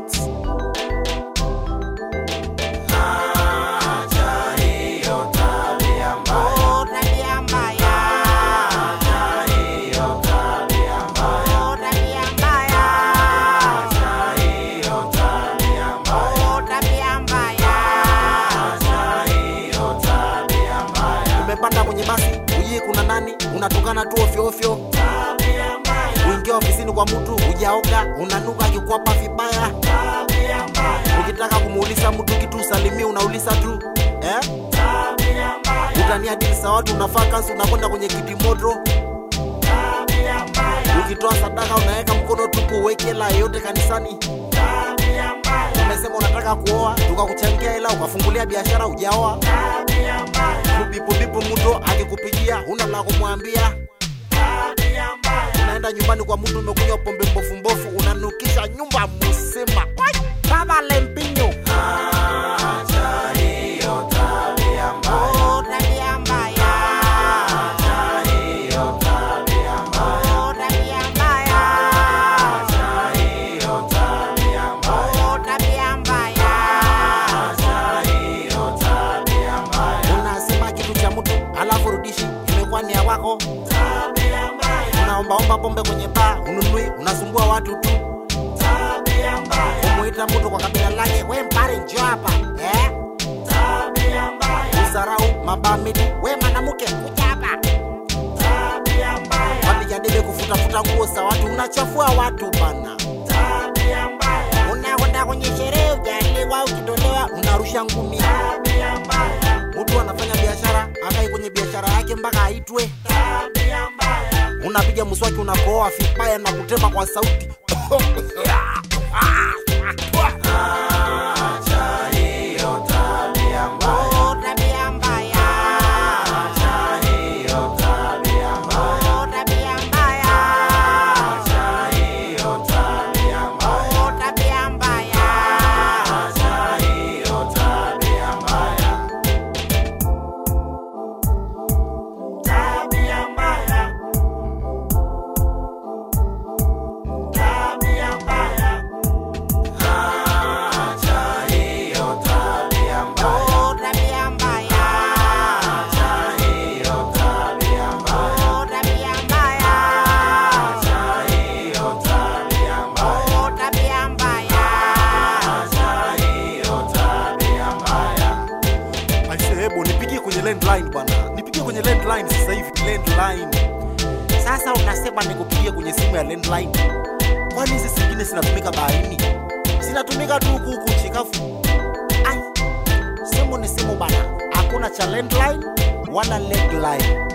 Records. Oh, tabia mbaya. Oh, tabia mbaya. Oh, tabia mbaya. Umepanda kwenye basi, ujui kuna nani, unatokana tu ofyo ofyo. Uingia ofisini kwa mtu ujaoga, unanuka akikwapa vibaya. Ukitaka kumuuliza mtu kitu usalimie, unauliza tu eh? Utania dili za watu, unafaa kazi, unakwenda kwenye kiti moto. Ukitoa sadaka unaweka mkono tupu, uweke hela yoyote kanisani. Umesema unataka kuoa, tukakuchangia hela, ukafungulia biashara, ujaoa. Kubipubipu mtu akikupigia, huna la kumwambia. Unaenda nyumbani kwa mtu, umekunywa pombe mbofu mbofu, unanukisha nyumba mzima. Wai, Baba Lempinyo. Oh, tabia mbaya. Oh, tabia mbaya. Oh, tabia mbaya. Unasema kitu cha mtu alafu rudishi, imekuwa ni ya wako. Unaombaomba pombe kwenye baa, ununui, unasumbua watu tu. Umuita mtu kwa kabila lake, we mpare njoo hapa eh? Usarau mabamidi, we mwanamke kuja hapa. Wapiga debe kufutafuta nguo za watu, unachafua watu bana. Unakwenda kwenye sherehe, ujaliwa, ukitolewa unarusha ngumi. Mtu anafanya biashara, akai kwenye biashara yake mpaka aitwe. Unapiga mswaki, unapooa vibaya na kutema kwa sauti. Oh, tabia mbaya. Oh, tabia mbaya. Oh, tabia mbaya. Oh, tabia mbaya. Oh, tabia mbaya. Oh, tabia mbaya. Aise, hebu nipigie kwenye landline bwana, nipigie kwenye landline sasa hivi, landline. Sasa unasema nikupigie kwenye simu ya landline, kwani hizi zingine zinatumika baharini? Zinatumika tu huku huku nchi kavu. Ai, simu ni simu bana, hakuna cha landline wala landline.